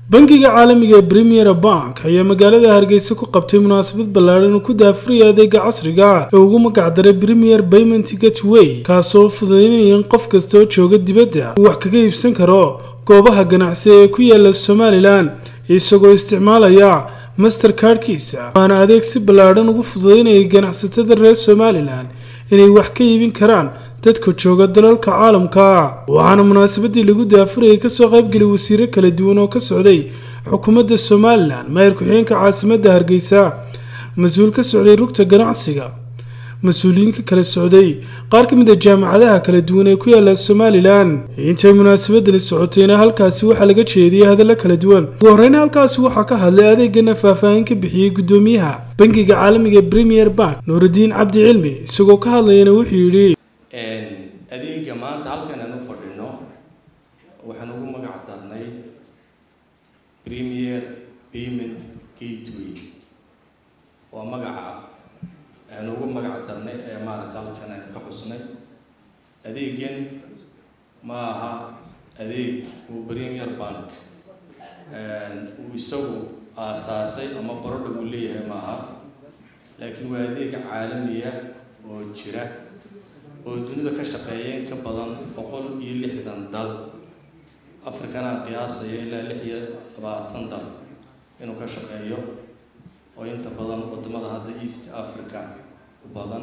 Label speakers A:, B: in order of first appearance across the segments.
A: bangiga caalamiga ee premier bank ayaa magaalada hargeysa ku qabtay munaasabad ballaadhan oo ku daafuraya adeega casriga ah ee ugu magacdaray premier payment gateway kaasoo fududaynaya in qof kasta oo jooga dibadda uu wax kaga iibsan karo goobaha ganacsi ee ku yaala somalilan isagoo isticmaalaya master kardhkiisa waana adeeg si ballaadhan ugu fududaynaya ganacsatada reer somalilan inay wax ka iibin karaan dadka jooga dalalka caalamka waxaana munaasabadii lagu daafurayay kasoo qaybgelay wasiiro kala duwan oo ka socday xukuumadda somalilan maayir ku-xigeenka caasimadda hargeysa mas-uul ka socday rugta ganacsiga mas-uuliyiinka kala socday qaar ka mid a jaamacadaha kala duwan ee ku yaala somalilan intay munaasabadani socotayna halkaasi waxaa laga jeediyay hadallo kala duwan ugu horeyna halkaasi waxaa ka hadlay adeegana faahfaahin ka bixiyey guddoomiyaha bangiga caalamiga premier bank nuurudiin cabdi cilmi isagoo ka hadlayana wuxuu yidhi
B: adeega maanta halkan aan u fadhino waxaan ugu magac darnay premier payment gateway waa magaca aan ugu magac darnay ee maaragta halkan aan ka xusnay adeegan ma aha adeeg uu premier bank uu isagu aasaasay ama barodha uu leeyahay ma aha laakiin waa adeeg caalamiya oo jira oo dunida ka shaqeeya in ka badan boqol iyo lixdan dal africana qiyaasaya ilaa lix iyo labaatan dal inuu ka shaqeeyo oo inta badan wadamada hadda east africa u badan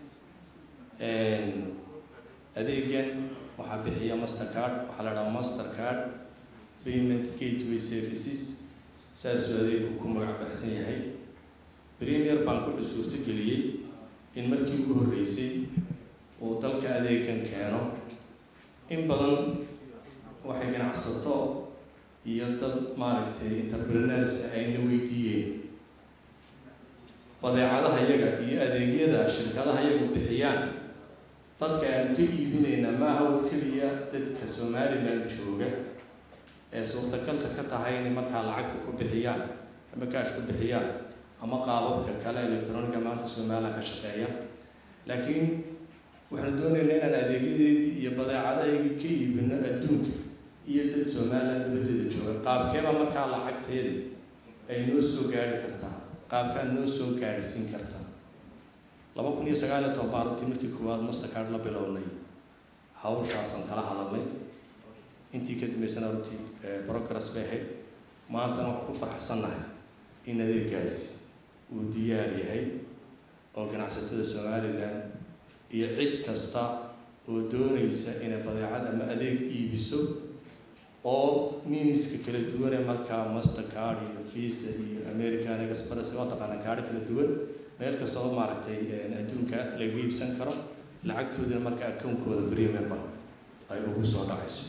B: adeegan waxaa bixiya master card waxaa la dhahaa master card payment gateway services saasuu adeegu ku magac baxsan yahay premier bank wuxuu suurto geliyey in markii ugu horreysay uu dalka adeegan keeno in badan waxay ganacsato iyo dad maaragtay entrepreneurs ayna weydiiyeen badeecadaha iyaga iyo adeegyada shirkadaha iyagu bixiyaan dadka aanu ka iibinayna maaha oo keliya dadka somalilan jooga ee suurtagalta ka tahay inay markaa lacagta ku bixiyaan ama kaash ku bixiyaan ama qaababka kale electroniga maanta somalilan ka shaqeeya laakiin waxaanu doonaynaa inaan adeegyadeedii iyo badeecadahaygii ka iibino adduunka iyo dad somalilan dabadeeda jooga qaabkeeba markaa lacagteeda ay noo soo gaari kartaa qaabkaan noo soo gaadhsiin kartaa laba kun iyo sagaal iyo toban baarutii markii koowaad mastercard la bilownay hawshaasaan kala hadalnay intii ka dambeysana runtii progress bay ahayd maantana waxaan ku farxsannahay in adeegaasi uu diyaar yahay oo ganacsatada somalilan iyo cid kasta oo doonaysa inay badeecad ama adeeg iibiso oo miiniska kala duwan ee markaa mastercard iyo visa iyo american express waa taqaana kaadho kala duwan meel kastoo maaragtay adduunka lagu iibsan karo lacagtoodana marka akoonkooda premier bank ay ugu soo dhacayso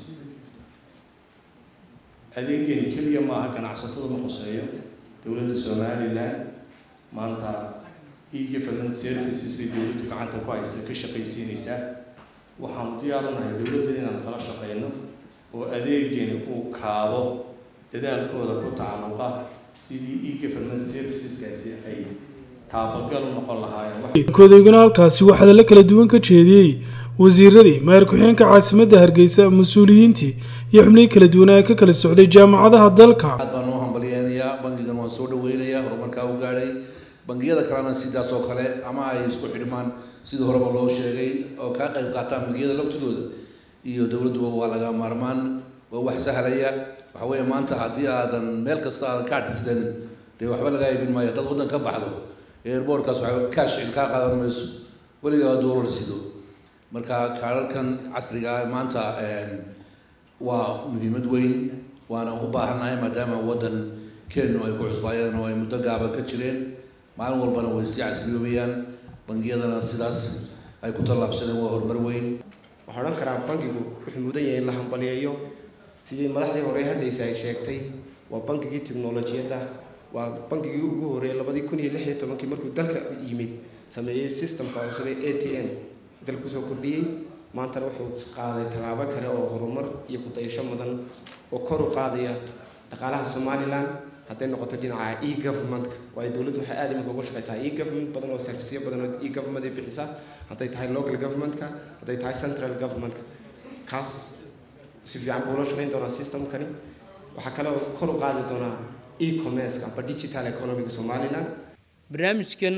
B: adeegani keliya maaha ganacsatada ma khuseeyo dowladda somalilan maanta e-government services bay dowladdu gacanta ku haysa ka shaqaysiinaysaa waxaanu diyaaranahay dowladda inaan kala shaqeyno oo adeegani uu kaabo dadaalkooda ku tacalluqa sidii e-government serviceskaasi ay taabagal u noqon lahaayeen
A: kodeyguna halkaasi waxaa hadallo kala duwan ka jeediyey wasiiradii maayir ku-xigeenka caasimadda hargeysa mas-uuliyiintii iyo xubnihii kala duwan ee ka kala socday jaamacadaha dalka
C: aad baan noo hambalyeynayaa bangigan waan soo dhaweynayaa horumarkaa u gaadhay bangiyada kalena sidaas oo kale ama ay isku xidhmaan sidii horeba loo sheegay oo kaa qayb qaataan bangiyada laftidooda iyo dowladduba waa laga maarmaan waa wax sahlaya waxa weeye maanta haddii aadan meel kasta aadan ka adhisdan dee waxba lagaa iibin maayo dad waddan ka baxdo eerboorkaas waxa kaash cid kaa qaadan mayso weligaa doolar sido marka kaararkan casriga ah maanta waa muhiimad weyn waana u baahannahay maadaama waddan kenu ay ku cusbaayeen oo ay muddo gaaban ka jireen maalin walbana way sii casriyoobayaan bangiyadana sidaas ay ku tallaabsadeen waa horumar weyn
D: waxaa odhan karaa bangigu wuxuu mudan yahay in la hambaliyeeyo sidii madaxdii hore hadlaysa ay sheegtay waa bangigii tiknolojiyadda waa bangigii ugu horreeyay labadii kun iyo lix iyo tobankii markuu dalka yimid sameeyey systemka cusub ee a t m dalka kusoo kordhiyey maantana wuxuu qaaday tallaabo kale oo horumar iyo ku-dayasho mudan oo kor u qaadaya dhaqaalaha somalilan hadday noqoto dhinaca e governmentka waayo dowladdu waxay aad iminka uga shaqeysaa e government badan oo serviceyo badan oo e government ay bixisa hadday tahay local governmentka hadday tahay central governmentka kaas si fiican buu ula shaqeyn doonaa systemkani waxaa kale oo kor u qaadi doonaa e-commerce amba digital economiga somaliland
E: barnaamijkan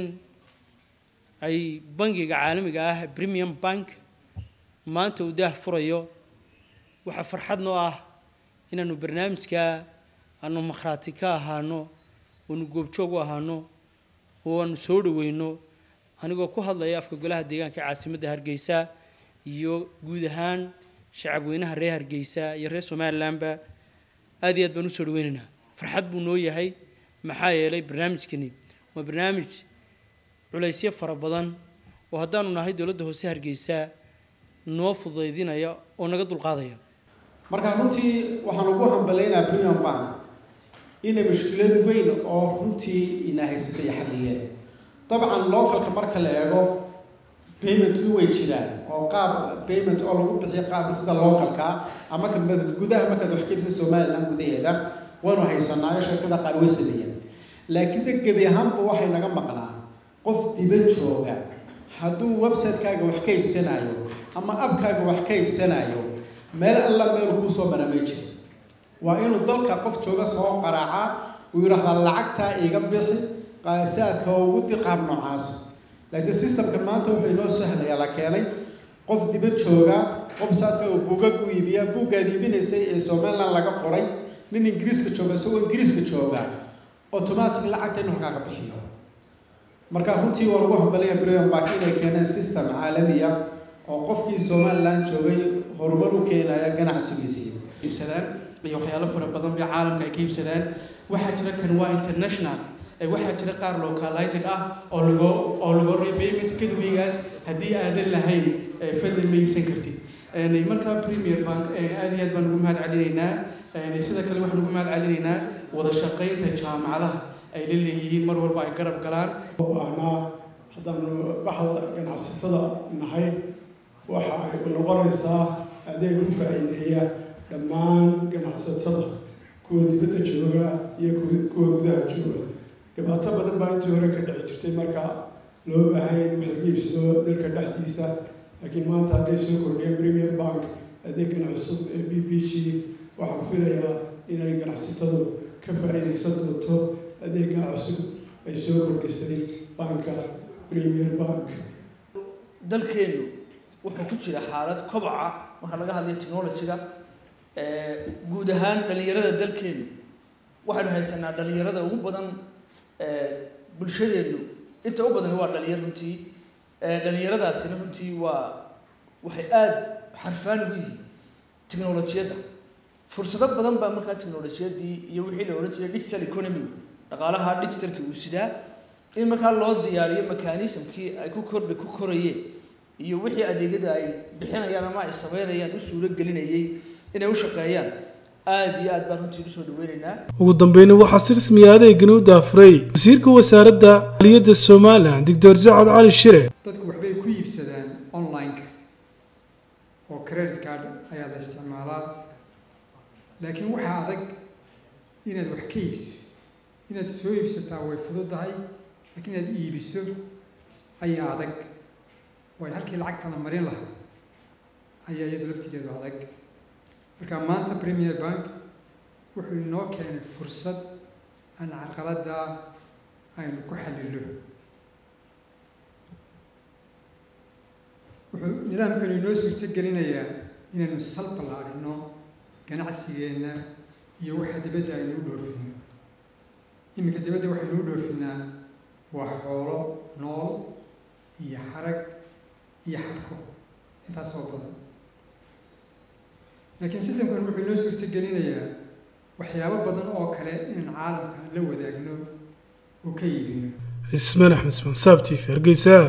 E: ay bangiga caalamiga ah premium bank maanta uu daah furayo waxaa farxad noo ah inaanu barnaamijka aanu makhraati ka ahaano oonu goobjoog u ahaano oo aanu soo dhaweyno anigoo ku hadlaya afka golaha deegaanka caasimadda hargeysa iyo guud ahaan shacab weynaha reer hargeysa iyo reer somalilandba aad iyo aad baan usoo dhaweynaynaa farxad buu noo yahay maxaa yeelay barnaamijkani waa barnaamij culaysyo fara badan oo haddaanu nahay dowladda hoose hargeysa noo fudaydinaya oo naga dulqaadaya
F: marka runtii waxaan ugu hambaleynayaa premium bank inay mushkilad weyn oo runtii ina haysatay xalliyeen dabcan localka marka la eego paymentku way jiraan oo qaab payment oo lagu bixiyo qaab sida localka ama ka gudaha markaad wax kaibsan somaliland gudaheeda waanu haysanaayo shirkada qaar way sameeyeen laakiinse gebi ahaanba waxay naga maqnaa qof diba jooga hadduu website-kaaga wax ka iibsanayo ama abkaaga wax ka iibsanayo meel alla meel kuu soo mara may jiro waa inuu dalka qof jooga soo qaraaca uu yidhaahdaa lacagtaa iga bixi qaasaadka oo ugu diqaab noocaasa laakiin systemka maanta wuxuu inoo sahlaya la keenay qof dibad jooga website-ka uu buugag u iibiya buuggaad iibinaysay ee somaliland laga qoray nin ingiriiska jooga isagoo ingiriiska jooga automatic lacagta inuu halkaaga bixiyo marka runtii waa lagu hambalaya brian bank inay keeneen system caalamiya oo qofkii somaliland joogay horumar u keenaya ganacsigiisii
G: iibsadaan iyo waxyaalo fara badan bay caalamka ay ka iibsadaan waxaa jira kan waa international waxaa jira qaar localizing ah oo lago oo lago repayment kadwigaas haddii aadan lahayn fadlan ma iibsan kartid markaa premier bank aad iyo aad baan ugu mahad celinaynaa sida kale waxaan ugu mahad celinaynaa wada shaqaynta jaamacadaha ay la leeyihiin mar walba ay garab galaan
H: anaa haddaanu baxda ganacsatada nahay waxa ay noqonaysaa adeeg u faa'iideeya dhammaan ganacsatada kuwa dibadda jooga iyo kuwa gudaha jooga dhibaato badan baa intii hore ka dhici jirtay marka loo baahanya in wax laga iibsado dalka dhexdiisa laakiin maanta hadday soo kordhiyeen premier bank adeegan cusub ee b b g waxaan filayaa inay ganacsatadu ka faa'iidaysan doonto adeegaa cusub ay soo kordhisay banka premier bank
I: dalkeenu wuxuu ku jira xaalad kobaca marka laga hadlayo technology-ga guud ahaan dhalinyarada dalkeenu waxaynu haysanaa dhalinyarada ugu badan bulshadeenu inta u badan waa dhalinyar runtii dhalinyaradaasina runtii waa waxay aada xarfaan ugu yihiin technolojiyadda fursado badan baa markaa technolojiyadii iyo wixii la ohan jiray digital economy dhaqaalaha digitalki uu sidaa in markaa loo diyaariyo mechanismkii ay ku kordhi ku korayeen iyo wixii adeegyada ay bixinayaan ama ay sameynayaan u suuro gelinayay inay u shaqeeyaan aada iyo aad baan runtii usoo dhaweynaynaa
A: ugu dambeyna waxaa si rasmiya adeegani u daafuray wasiirka wasaaradda aliyadda somalilan doctor sacad cali shire
J: dadku waxbay ku iibsadaan online-ka oo credit card ayaa la isticmaalaa laakiin waxaa adag inaad wax ka iibso inaad soo iibsataa way fududahay laakiin inaad iibiso ayaa adag waayo halkii lacagta la marin lahaa ayaa iyadu laftigeedu adag marka maanta premier bank wuxuu inoo keenay fursad aan carqaladda aynu ku xallilo wuxuu nidaamkanu inoo suurto gelinayaa inaynu sal ballaadhino ganacsigeenna iyo waxa dibadda aynu u dhoofino iminka dibadda waxaynu u dhoofinaa waa xoolo nool iyo xarag iyo xabko intaas oo badan laakiin systemkan wuxuu inoo suurto gelinayaa waxyaabo badan oo kale inaan caalamka la wadaagno oo ka iibino
A: cismaan axmed ismaan saab t v hargeysa